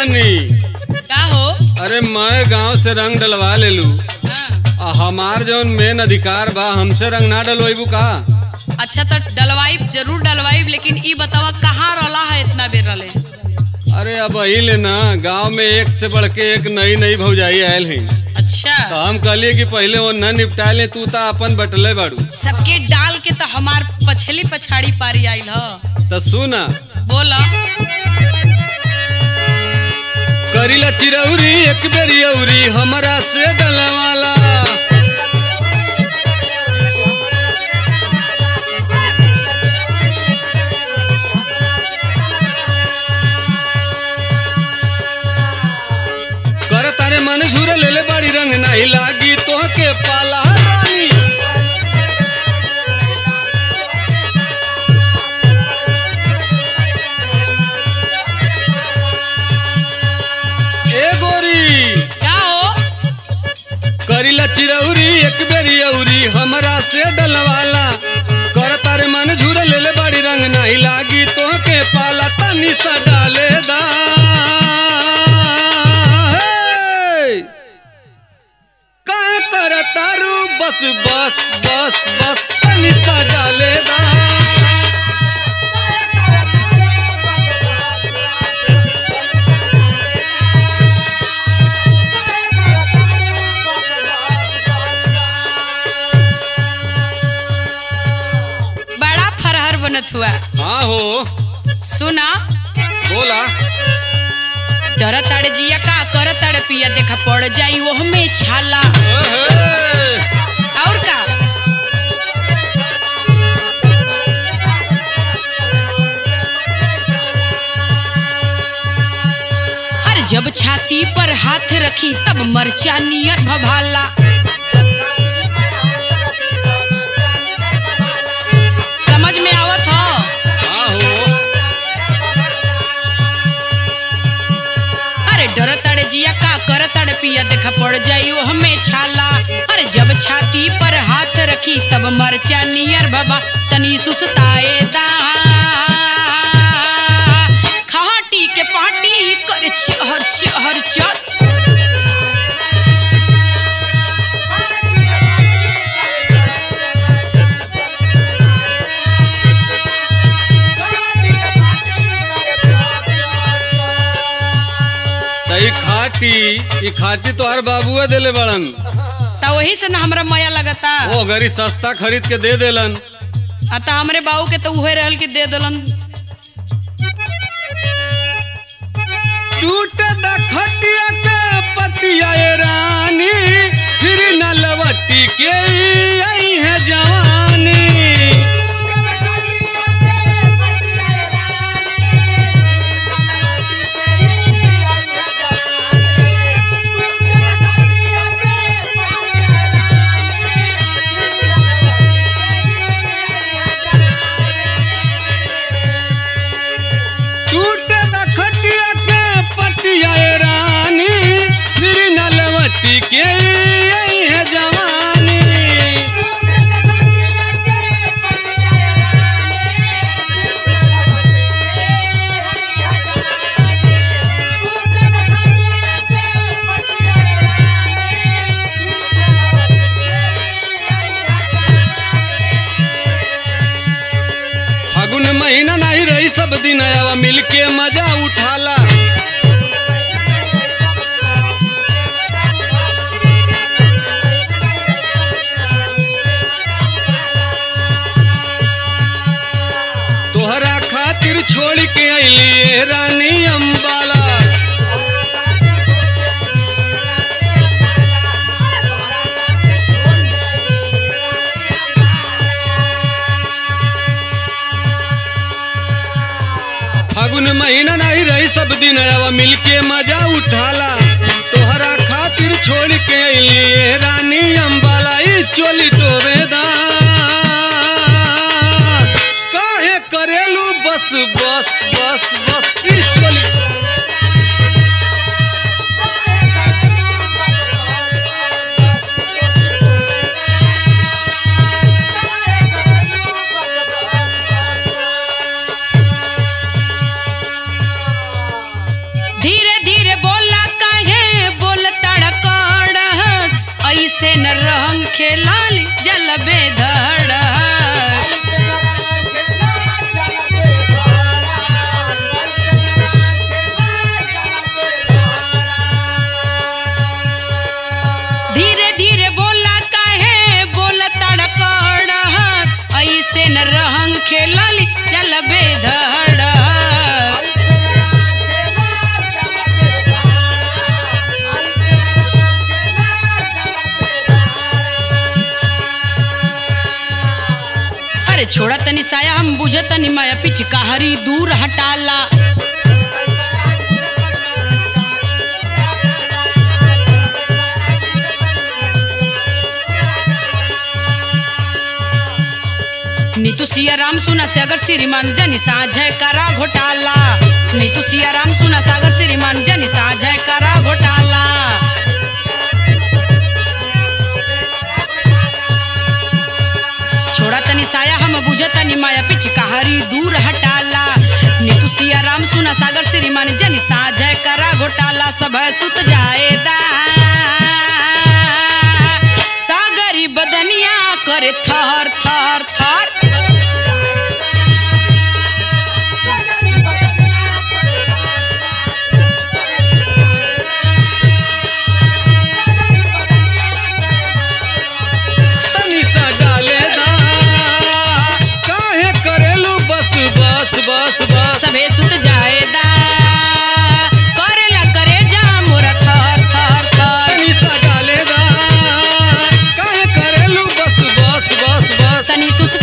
रानी का हो अरे मैं गांव से रंग डलवा ले लू हाँ। आ हमार जौन मेन अधिकार बा हमसे रंग ना डलवाइबू का अच्छा तो डलवाइब जरूर डलवाइब लेकिन ई बतावा कहाँ रहला है इतना बेर रले अरे अब ले ना गांव में एक से बढ़ के एक नई नई भौजाई आयल है अच्छा तो हम कहलिए कि पहले वो न निपटा ले तू ता अपन बटले बाड़ू सबके डाल के तो हमार पछली पछाड़ी पारी आइल ह तो सुना बोला करीला चिरौरी एक बेरी औरी हमरा से डलवाला कर तारे मन झूर ले ले बड़ी रंग नहीं लागी तो के पाला रानी ए गोरी का हो करीला चिरौरी एक बेरी औरी हमरा से डलवाला कर तारे मन झूर ले ले बड़ी रंग नहीं लागी तो के पाला तनी सा डाले दा हे! काहे कर तारू बस बस बस बस तनी सा डाले दा बड़ा फरहर बनत हुआ हाँ हो सुना बोला डर तड़ जिया का कर तड़ पिया देखा पड़ जाई वो हमें छाला ओहे! और का अरे जब छाती पर हाथ रखी तब मरचा नियर भभाला समझ में आवत हो हाँ हो अरे डर तड़ जिया का कर तड़ पिया देखा पड़ जाई वो हमें छाला अरे जब छाती पर हाथ रखी तब मरचा नियर भभा तनी सुसताए दा खाटी के पाटी कर चहर चहर चर सही खाटी ई खाटी तो हर बाबुआ देले बड़न ता वही से ना हमरा माया लगता वो गरी सस्ता खरीद के दे देलन आ ता हमरे बाबू के तो उहे रहल के दे दलन टूट द खटिया के पतिया ए रानी फिर न लवटी के आई है जवानी टूट द खटिया के पतिया ए रानी फिर न लवटी के आई है जवानी फागुन महीना नहीं रही सब दिन आवा मिलके मजा उठाला तोहरा खातिर छोड़ के अइली रानी अम्बाला फागुन महीना नहीं रही सब दिन आवा मिलके मजा उठाला तोहरा खातिर छोड़ के अइली रानी अम्बाला इस चोली टोवेदा काहे करेलू बस बस बस बस इस चोली धीरे धीरे छोड़ा तनी साया हम बुझे तनी माया पिचकारी दूर हटाला नीतू सिया राम सुना सागर श्रीमान जनी साझे करा घोटाला नीतू सिया राम सुना सागर श्रीमान जनी साझे करा घोटाला छोड़ा तनी साया हम बुझे तनी माया पिचकारी दूर हटाला नीतू सिया राम सुना सागर श्रीमान जनी साझे करा घोटाला सब सुत जाएदा सागरी बदनिया करे थर थर थर तनी सा डाले दा काहे करेलू बस बस बस बस सबे सुत जाएदा करेला करे जा मोरा थर थर थर तनी सा डाले दा काहे करेलू बस बस बस बस तनी सुस्त